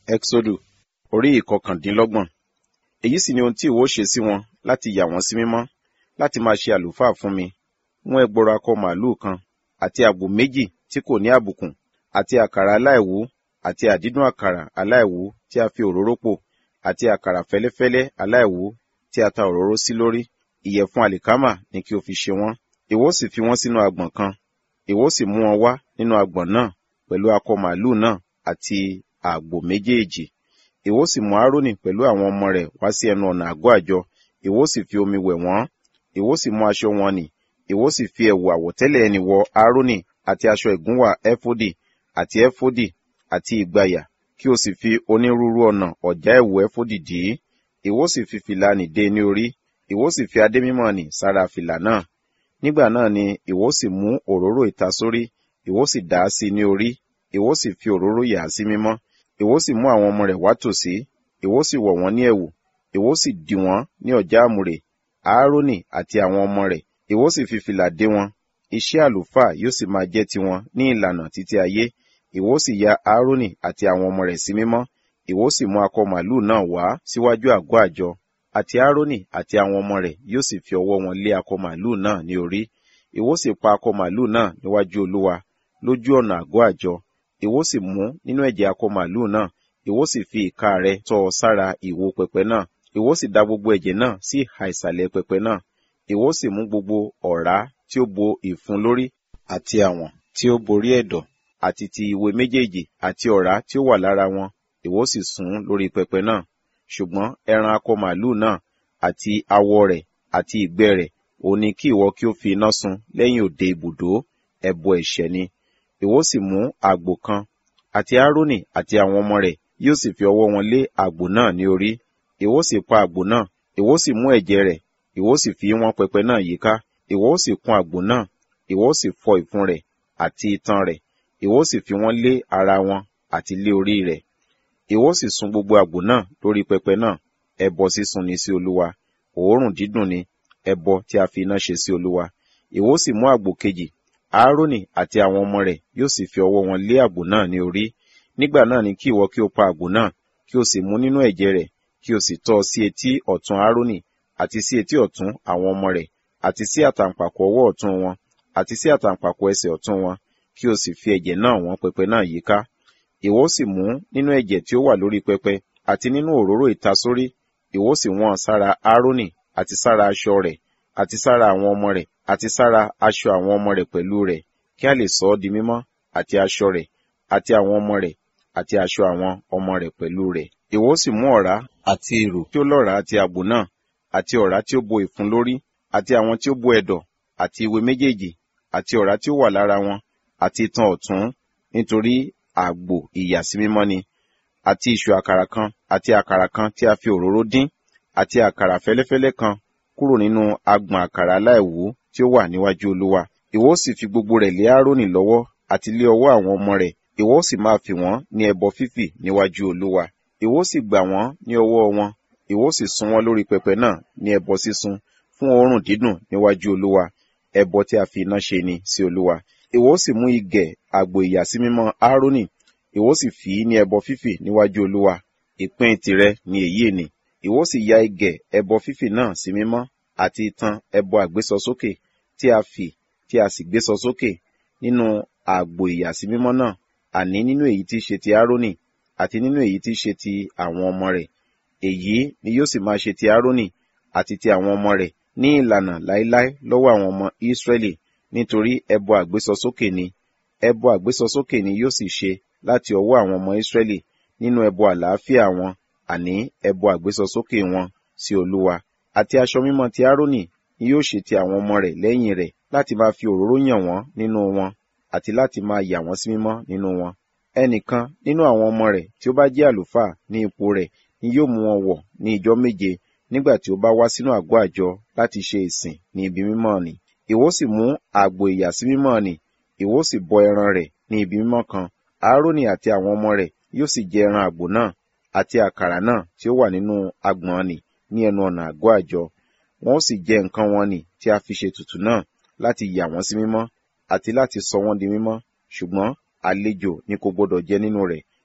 Ẹ́xódù orí ìkọkàndínlọ́gbọ̀n. Èyí sì ni ohun tí ìwọ ó ṣe sí wọn láti yà wọ́n sí mímọ́, láti máa ṣe àlùfáà fún mi. Mú ẹgbọrọ akọ màlúù kan, àti àgbò méjì tí kò ní àbùkù, àti àkàrà aláìwú, àti àdídùn àkàrà aláìwú tí a fi òróró pò, àti àkàrà fẹ́lẹ́fẹ́lẹ́ aláìwú tí a ta òróró sí lórí. Ìyẹ̀fun àlìkámà ni kí o fi ṣe wọ́n. Ìwọ ó sì fi wọ́n sínú agbọ̀n kan. Ìwọ ó sì mú wọn wá nínú agbọ̀n náà pẹ̀lú akọ màlúù náà àti àgbò méjèèjì. Ìwọ ó sì mú Árónì pẹ̀lú àwọn ọmọ rẹ̀ wá sí ẹnu ọ̀nà àgọ́ àjọ. Ìwọ ó sì fi omi wẹ̀ wọ́n. Ìwọ ó sì mú aṣọ wọn nì. Ìwọ ó sì fi ẹ̀wù àwọ̀tẹ́lẹ̀ ẹni wọ Árónì àti aṣọ ìgúnwà ẹfódì àti ẹfódì àti ìgbàyà kí o sì fi onírúurú ọ̀nà ọ̀já ẹ̀wù ẹfódì dì í. Ìwọ ó sì fi fìlà nì dé ní orí. Ìwọ ó sì fi adé mímọ́ nì sára fìlà náà. Nígbà náà ni ìwọ ó sì mú òróró ìtasórí. Ìwọ ó sì dà á sí ní orí. Ìwọ ó sì fi òróró yà á sí mímọ́. Ìwọ ó sì mú àwọn ọmọ rẹ̀ wá tòsí. Ìwọ ó sì wọ̀ wọ́n ní ẹ̀wù. Ìwọ ó sì dì wọ́n ní ọ̀já àmùrè. Áárónì àti àwọn ọmọ rẹ̀. Ìwọ ó sì fi fìlà dé wọn. Iṣẹ́ àlùfáà yóò sì máa jẹ́ tiwọn ní ìlànà títí ayé. Ìwọ ó sì ya Áárónì àti àwọn ọmọ rẹ̀ sí mímọ́. Ìwọ ó sì mú akọ màlúù náà wá síwájú àgọ́ àjọ. Àti Áárónì àti àwọn ọmọ rẹ̀ yóò sì fi ọwọ́ wọn lé akọ màlúù náà ní orí. Ìwọ ó sì pa akọ màlúù náà níwájú Olúwa lójú ọ̀nà àgọ́ àjọ. Ìwọ ó sì mú nínú ẹ̀jẹ̀ akọ màlúù náà. Ìwọ ó sì fi ìka rẹ̀ tọ́ ọ sára ìwo pẹpẹ náà. Ìwọ ó sì da gbogbo ẹ̀jẹ̀ náà sí ìhà ìsàlẹ̀ pẹpẹ náà. Ìwọ ó sì mú gbogbo ọ̀rá tí ó bo ìfun lórí àti àwọn tí ó borí ẹ̀dọ̀ àti ti ìwé méjèèjì àti ọ̀rá tí ó wà lára wọn. Ìwọ ó sì sùn lórí pẹpẹ náà. Ṣùgbọ́n ẹran akọ màlúù náà àti awọ rẹ̀ àti ìgbẹ́ rẹ̀ òun ni kí ìwọ kí ó fi iná sun lẹ́yìn òde ibùdó ẹbọ ẹ̀ṣẹ̀ ni. Ìwọ ó sì mú àgbò kan àti Árónì àti àwọn ọmọ rẹ̀ yóò sì fi ọwọ́ wọn lé àgbò náà ní orí. Ìwọ ó sì pa àgbò náà. Ìwọ ó sì mú ẹ̀jẹ̀ rẹ̀. Ìwọ ó sì fi wọ́n pẹpẹ náà yíká. Ìwọ ó sì kùn àgbò náà. Ìwọ ó sì fọ ìfun rẹ̀ àti itan rẹ̀. Ìwọ ó sì fi wọ́n lé ara wọn àti lé orí rẹ̀. Ìwọ ó sì sun gbogbo àgbò náà lórí pẹpẹ náà. Ẹbọ sísun ni sí Olúwa. Òórùn dídùn ni ẹbọ tí a fi iná ṣe sí Olúwa. Ìwọ ó sì mú àgbò kejì. Áárónì àti àwọn ọmọ rẹ̀ yóò sì fi ọwọ́ wọn lé àgbò náà ní orí. Nígbà náà ni kí ìwọ kí o pa àgbò náà, kí o sì mú nínú ẹ̀jẹ̀ rẹ̀, kí o sì tọ́ ọ sí etí ọ̀tún Áárónì, àti sí etí ọ̀tún àwọn ọmọ rẹ̀, àti sí àtàǹpàkò ọwọ́ ọ̀tún wọn, àti sí àtàǹpàkò ẹsẹ̀ ọ̀tún wọn, kí o sì fi ẹ̀jẹ̀ náà wọ́n pẹpẹ náà yíká. Ìwọ ó sì mú nínú ẹ̀jẹ̀ tí ó wà lórí pẹpẹ, àti nínú òróró ìtasórí, ìwọ ó sì wọ́n sára Áárónì, àti sára aṣọ rẹ̀, àti sára àwọn ọmọ rẹ̀, àti sára aṣọ àwọn ọmọ rẹ̀ pẹ̀lú rẹ̀, kí a lè sọ ọ́ di mímọ́, àti aṣọ rẹ̀, àti àwọn ọmọ rẹ̀, àti aṣọ àwọn ọmọ rẹ̀ pẹ̀lú rẹ̀. Ìwọ ó sì mú ọ̀rá àti ìrù tí ó lọ́ràá àti àgbò náà, àti ọ̀rá tí ó bo ìfun lórí, àti àwọn tí ó bo ẹ̀dọ̀, àti ìwé méjèèjì, àti ọ̀rá tí ó wà lára wọn, àti itan ọ̀tún, nítorí àgbò ìyàsímímọ́ ni, àti ìṣù àkàrà kan, àti àkàrà kan tí a fi òróró dín, àti àkàrà fẹ́lẹ́fẹ́lẹ́ kan kúrò nínú agbọ̀n àkàrà aláìwú tí ó wà níwájú Olúwa. Ìwọ ó sì fi gbogbo rẹ̀ lé Áárónì lọ́wọ́ àti lé ọwọ́ àwọn ọmọ rẹ̀. Ìwọ ó sì máa fi wọ́n ní ẹbọ fífì níwájú Olúwa. Ìwọ ó sì gbà wọ́n ní ọwọ́ wọn. Ìwọ ó sì sun wọ́n lórí pẹpẹ náà ní ẹbọ sísun fún òórùn dídùn níwájú Olúwa. Ẹbọ tí a fi iná ṣe ni sí Olúwa. Ìwọ ó sì mú igẹ̀ àgbò ìyàsímímọ́ Áárónì. Ìwọ ó sì fì í ní ẹbọ fífì níwájú Olúwa. Ìpín tìrẹ ni èyí ni. Ìwọ ó sì ya igẹ̀ ẹbọ fífì náà sí mímọ́ àti itan ẹbọ àgbésọsókè tí a fì tí a sì gbésọ sókè nínú àgbò ìyàsímímọ́ náà àní nínú èyí tí í ṣe ti Áárónì àti nínú èyí tí í ṣe ti àwọn ọmọ rẹ̀ èyí ni yóò sì máa ṣe ti Áárónì àti ti àwọn ọmọ rẹ̀ ní ìlànà láéláé lọ́wọ́ àwọn ọmọ Ísírẹ́lì nítorí ẹbọ àgbésọsókè ni ẹbọ àgbésọsókè ni yóò sì ṣe láti ọwọ́ àwọn ọmọ Ísírẹ́lì nínú ẹbọ àlàáfíà wọn àní ẹbọ àgbésọsókè wọn sí Olúwa àti aṣọ mímọ́ ti Áárónì ni yóò ṣe ti àwọn ọmọ rẹ̀ lẹ́yìn rẹ̀ láti máa fi òróró yàn wọ́n nínú wọn àti láti máa yà wọ́n sí mímọ́ nínú wọn. Ẹnìkan nínú àwọn ọmọ rẹ̀ tí ó bá jẹ́ àlùfáà ní ipò rẹ̀ ni yóò mú wọn wọ̀ ní ijọ́ méje nígbà tí ó bá wá sínú àgọ́ àjọ láti ṣe ìsìn ní ibi mímọ́ nì. Ìwọ sì mú àgbò ìyàsímímọ́ nì, ìwọ sì bọ ẹran rẹ̀ ní ibi mímọ́ kan. Áárónì àti àwọn ọmọ rẹ̀ yóò sì jẹ ẹran àgbò náà àti àkàrà náà tí ó wà nínú agbọ̀n nì ní ẹnu ọ̀nà àgọ́ àjọ. Wọn ó sì jẹ nǹkan wọn nì tí a fi ṣe ètùtù náà láti yà wọ́n sí mímọ́ àti láti sọ wọ́n di mímọ́ ṣùgbọ́n àlejò ni kò gbọdọ̀ jẹ nínú rẹ̀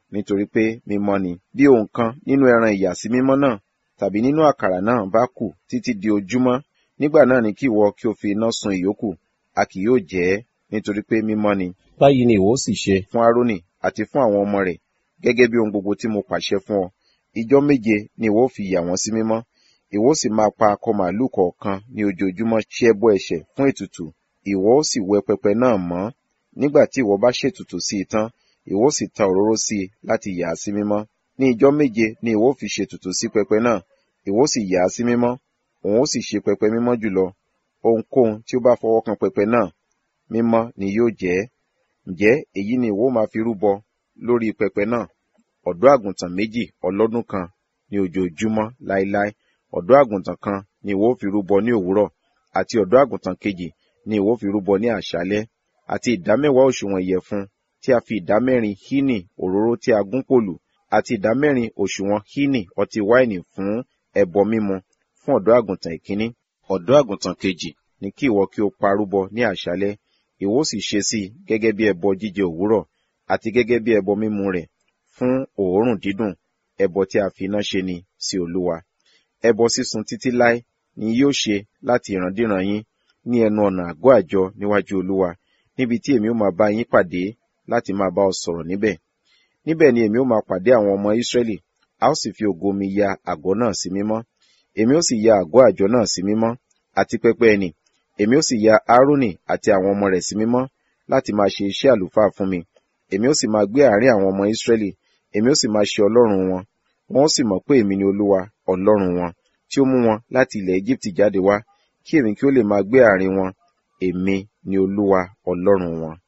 nítorí pé mímọ́ ni. Bí ohun kan nínú ẹran ìyàsímímọ́ náà tàbí nínú àkàrà náà bá kù títí di ojúmọ́, nígbà náà ni kí ìwọ kí o fi iná sun ìyókù, a kì yóò jẹ ẹ́, nítorí pé mímọ́ ni. Báyìí ni ìwọ ó sì ṣe. Fún Árónì àti fún àwọn ọmọ rẹ̀, gẹ́gẹ́ bí ohun gbogbo tí mo pàṣẹ fún ọ. Ijọ́ méje ni ìwọ ó fi yà wọ́n sí mímọ́. Ìwọ ó sì máa pa akọ màlúù kọ̀ọ̀kan ní ojoojúmọ́ ṣe ẹbọ ẹ̀ṣẹ̀ fún ètùtù. Ìwọ ó sì wẹ pẹpẹ náà mọ́. Nígbà tí ìwọ bá ṣètùtù sí i tán, ìwọ ó sì ta òróró sí i láti yà á sí mímọ́. Ní ijọ́ méje ni ìwọ ó fi ṣètùtù sí pẹpẹ náà, ìwọ ó sì yà á sí mímọ́. Òun ó sì ṣe pẹpẹ mímọ́ jùlọ. Ohunkóhun tí ó bá fọwọ́ kan pẹpẹ náà, mímọ́ ni yóò jẹ́. Ǹjẹ́ èyí ni ìwọ ó máa fi rúbọ lórí pẹpẹ náà? Ọ̀dọ́ àgùntàn méjì ọlọ́dún kan ní ojoojúmọ́ láéláé. Ọ̀dọ́ àgùntàn kan ni ìwọ ó fi rúbọ ní òwúrọ̀, àti ọ̀dọ́ àgùntàn kejì ni ìwọ ó fi rúbọ ní àṣálẹ́. Àti ìdámẹ́wàá òṣùwọ̀n ìyẹ̀fun tí a fi ìdámẹ́rin hínì òróró tí a gún pòlù, àti ìdámẹ́rin òṣùwọ̀n hínì ọtí wáìnì fún ẹbọ mímu fún ọ̀dọ́ àgùntàn ìkíní. Ọ̀dọ́ àgùntàn kejì ni kí ìwọ kí o pa rúbọ ní àṣálẹ́. Ìwọ ó sì ṣe sí i gẹ́gẹ́ bí ẹbọ jíjẹ òwúrọ̀, àti gẹ́gẹ́ bí ẹbọ mímu rẹ̀ fún òórùn dídùn, ẹbọ tí a fi iná ṣe ni sí Olúwa. Ẹbọ sísun títí láé ni yóò ṣe láti ìrandíran yín ní ẹnu ọ̀nà àgọ́ àjọ níwájú Olúwa, níbi tí èmi ó máa bá yín pàdé láti máa bá ọ sọ̀rọ̀ níbẹ̀. Níbẹ̀ ni èmi ó máa pàdé àwọn ọmọ Ísírẹ́lì, a ó sì fi ògo mi ya àgọ́ náà sí mímọ́. Èmi ó sì ya àgọ́ àjọ náà sí mímọ́, àti pẹpẹ ẹnì. Èmi ó sì ya Árónì àti àwọn ọmọ rẹ̀ sí mímọ́ láti máa ṣe iṣẹ́ àlùfáà fún mi. Èmi ó sì máa gbé àárín àwọn ọmọ Ísírẹ́lì, èmi ó sì máa ṣe Ọlọ́run wọn. Wọn ó sì mọ̀ pé èmi ni Olúwa, Ọlọ́run wọn, tí ó mú wọn láti ilẹ̀ Égíptì jáde wá, kí èmi kí ó lè máa gbé àárín wọn. Èmi ni Olúwa, Ọlọ́run wọn.